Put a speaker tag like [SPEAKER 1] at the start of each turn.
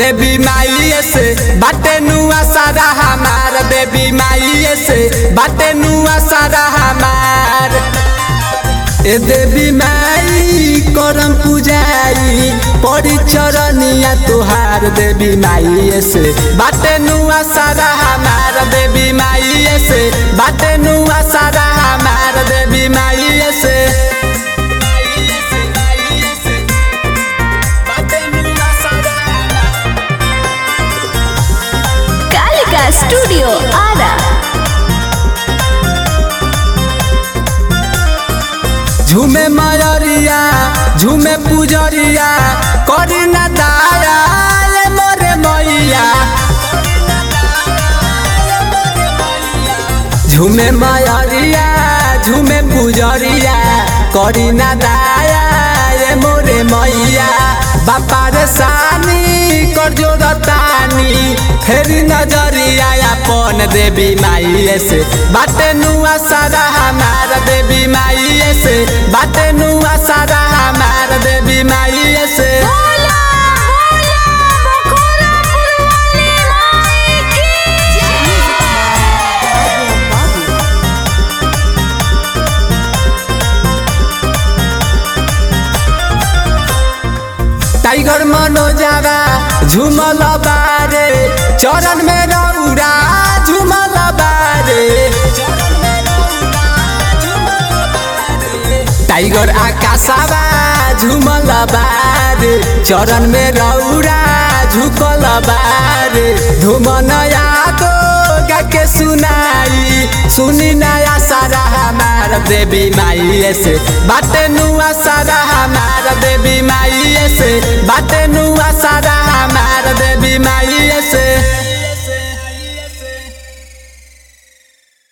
[SPEAKER 1] देवी माई से बाटे नुआ सारा हमार देवी माई से बाटे नुआ सारा हमार ए देवी माई करम पूजाई पड़ी चरनिया तुहार देवी माई से बाटे नुआ सारा हमार देवी माई से बाटे नुआ सारा हमार देवी माई से
[SPEAKER 2] कालिका स्टूडियो आरा
[SPEAKER 1] झूमे मयरिया झूमे पुजरिया करी ना दाया ले मोरे मैया झूमे मयरिया झूमे पुजरिया करी ना दाया ये मोरे मैया बापा रे सानी कर जोरतानी फेरी नजरिया अपन देवी माई से बाटे नुआ सारा हमार देवी माई से बाटे नुआ सारा हमार देवी माई से
[SPEAKER 2] बोला बोला बखोरा फुलवाली माई की
[SPEAKER 1] टाइगर मनोजारा झूमल बारे चरण में रौरा झूमल बारे टाइगर आकाशवा झूमल बारे चरण में रौरा झुकल बारे धूमन यादो गा के सुनाई सुनी नया सारा हमार देवी माई से बाटे नुआ सारा हमार देवी माई से बाटे नुआ सारा